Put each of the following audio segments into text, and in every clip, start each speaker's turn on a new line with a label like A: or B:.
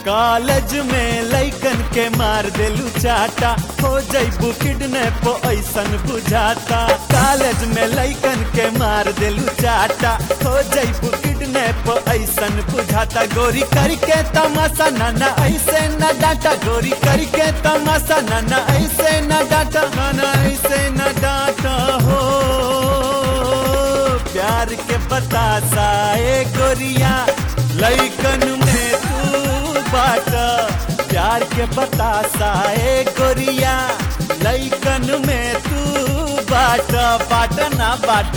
A: college में लइकन के मार देलू चाटा हो जैबू किडनैप ऐसन बुझाता कॉलेज में लइकन के मार देलू चाटा हो जैबू किडनैप ऐसन बुझाता गोरी करके तमाशा नाना ऐसे न डाटा गोरी करके तमाशा नाना ऐसे न डाटा नाना ऐसे न डाटा हो प्यार के बतासा ए गोरिया लइकन में तू बाट प्यार के बतासा ए गोरिया लइकन में तू बाट बाट ना बाट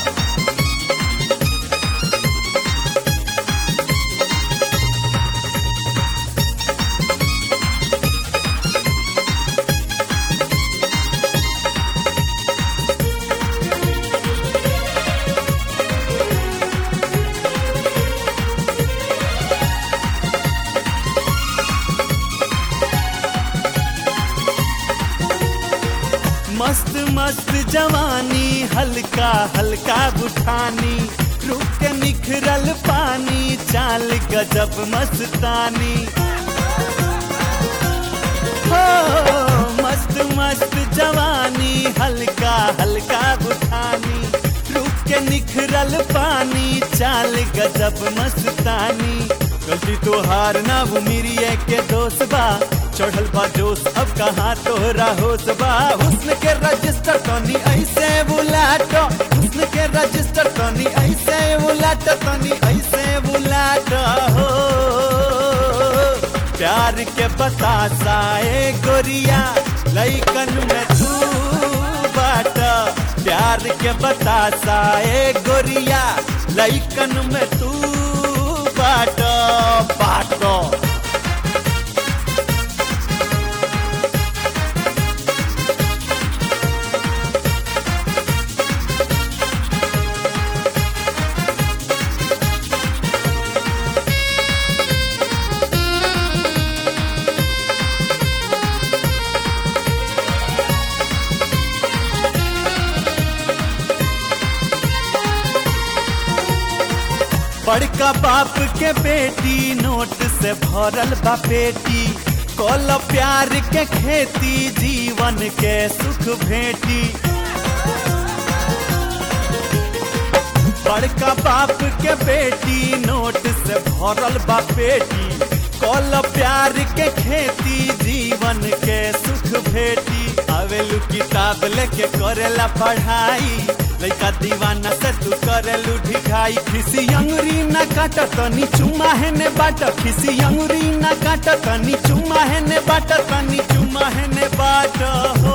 A: मस्त मस्त जवानी हल्का हल्का बुठानी रूप के निखरल पानी चाल गजब मस्तानी हो मस्त मस्त जवानी हल्का हल्का बुठानी रूप के निखरल पानी चाल गजब मस्तानी गलती तो हार ना वो मेरी के दोस्त बा चढ़ल बा जोश अब कहाँ तोहरा होश बा हुस्न के रजिस्टर तनी ऐसे बुलाट हुस्न के रजिस्टर तनी ऐसे बुलाट तनी ऐसे बुलाट हो प्यार के बतासा ए गोरिया लइकन में तू बाट प्यार के बतासा ए गोरिया लइकन में तू बाट बाट बड़का बाप के बेटी नोट से भरल बा पेटी कल प्यार के खेती जीवन के सुख भेटी बड़का बाप के बेटी नोट से भरल बा पेटी कल प्यार के खेती जीवन के सुख भेटी आवेलू किताब लेके करेला पढ़ाई लइका दीवाना से तू करेलू ढिखाई खिसी अंगुरी न काट तनी चुमा है ने बाट खिसी अंगुरी न काट तनी चुमा है ने बाट तनी चुमा है ने बाट हो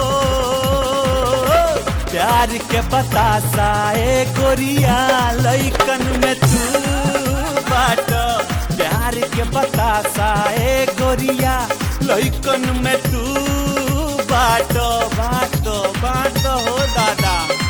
A: प्यार के बतासा ए गोरिया लइकन में तू बाट प्यार के बतासा ए गोरिया लइकन में तू बाट बाट बाट हो दादा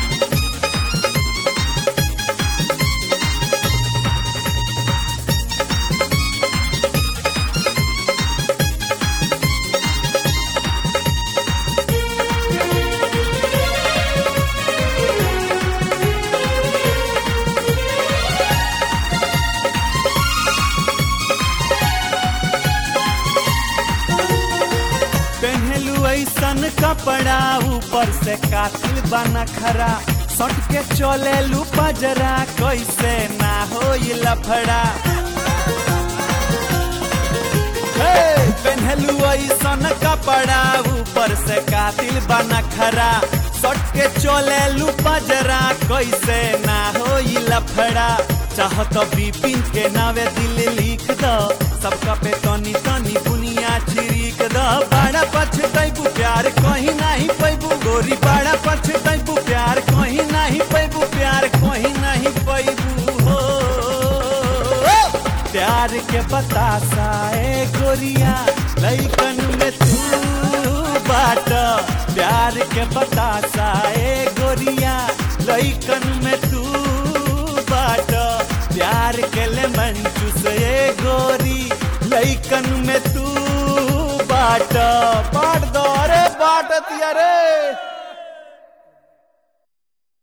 A: पहनलू ऐसन कपड़ा ऊपर से कातिल बना खरा सट के चलेलू पजरा कैसे ना हो लफड़ा हे, पहनलू ऐसन कपड़ा ऊपर से कातिल बना खरा सट के चलेलू पजरा कैसे ना हो लफड़ा चाहत बिपिन के नावे दिल लिख दो सबका पे तनी तनी बुनिया छिड़क द बड़ा पछतैबू प्यार कहीं नहीं पैबू गोरी बड़ा पछतैबू प्यार कहीं नहीं पैबू प्यार कहीं नहीं पैबू हो प्यार के बतासा ए गोरिया लइकन में तू बाट प्यार के बतासा ए गोरिया लइकन में तू बाट प्यार के ले मंचूस ए गोरी लइकन में तू बाट बाट दो रे बाट तिया रे